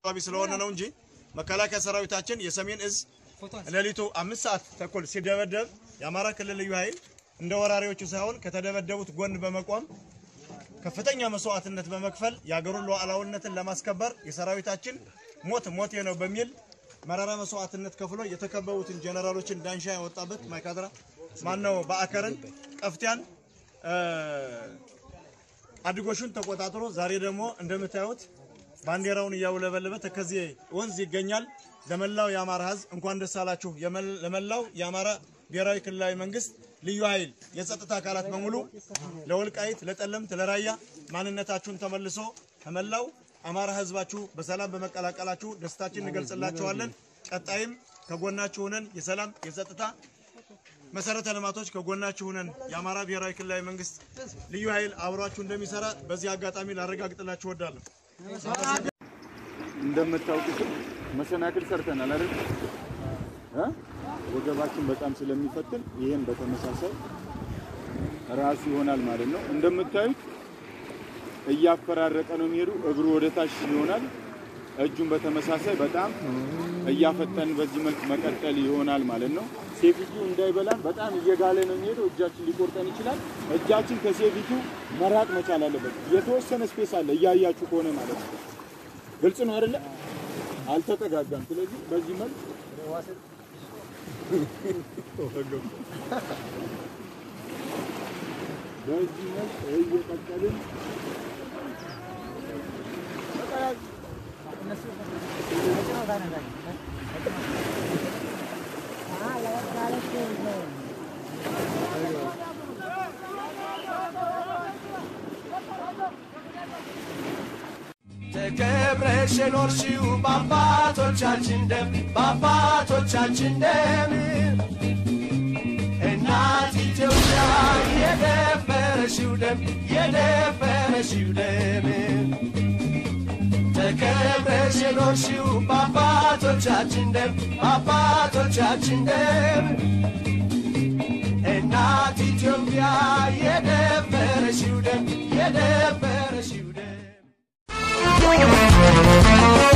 አካባቢ ስለሆነ ነው እንጂ መከላከያ ሰራዊታችን የሰሜን እዝ ሌሊቱ አምስት ሰዓት ተኩል ሲደበደብ የአማራ ክልል ልዩ ኃይል እንደ ወራሪዎቹ ሳይሆን ከተደበደቡት ጎን በመቆም ከፍተኛ መስዋዕትነት በመክፈል የአገሩን ሉዓላዊነትን ለማስከበር የሰራዊታችን ሞት ሞቴ ነው በሚል መራራ መስዋዕትነት ከፍሎ የተከበቡትን ጀነራሎችን ዳንሻ ያወጣበት ማይካድራ ማነው በአከርን ቀፍቲያን አድጎሹን ተቆጣጥሮ ዛሬ ደግሞ እንደምታዩት ባንዲራውን እያውለበለበ ተከዜ ወንዝ ይገኛል። ለመላው የአማራ ሕዝብ እንኳን ደስ አላችሁ። የመል- ለመላው የአማራ ብሔራዊ ክልላዊ መንግስት ልዩ ኃይል የጸጥታ አካላት በሙሉ ለወልቃይት፣ ለጠለምት፣ ለራያ ማንነታችሁን ተመልሶ ከመላው አማራ ሕዝባችሁ በሰላም በመቀላቀላችሁ ደስታችን እንገልጽላችኋለን። ቀጣይም ከጎናችሁ ሆነን የሰላም የጸጥታ መሰረተ ልማቶች ከጎናችሁ ሆነን የአማራ ብሔራዊ ክልላዊ መንግስት ልዩ ኃይል አብሯችሁ እንደሚሰራ በዚህ አጋጣሚ ላረጋግጥላችሁ እወዳለሁ። እንደምታውቁትም መሰናክል ሰርተናል አይደል? እ? ወገባችን በጣም ስለሚፈትን ይሄን በተመሳሳይ ራሱ ይሆናል ማለት ነው። እንደምታዩት እያፈራረቀ ነው የሚሄዱ። እግሩ ወደ ታች ይሆናል። እጁን በተመሳሳይ በጣም እያፈጠን በዚህ መልክ መቀጠል ይሆናል ማለት ነው። ሴፊቱ እንዳይበላን በጣም እየጋለ ነው የሚሄደው። እጃችን ሊቆርጠን ይችላል። እጃችን ከሴፊቱ መራቅ መቻል አለበት። የተወሰነ ስፔስ አለ እያያችሁ ከሆነ ማለት ነው። ግልጽ ነው አይደለ? አልተጠጋጋም። ስለዚህ በዚህ መልክ በዚህ መልክ እየቀጠልን ተከብረሽ የኖርሽው በአባቶቻችን ደም በአባቶቻችን ደም እናት ኢትዮጵያ የደፈረሽው ደም የደፈረሽው ደም ተከብረሽ የኖርሽው በአባቶቻችን ደም በአባቶቻችን ደም እናት ኢትዮጵያ የደፈረሽው ደም የደፈረሽው ደም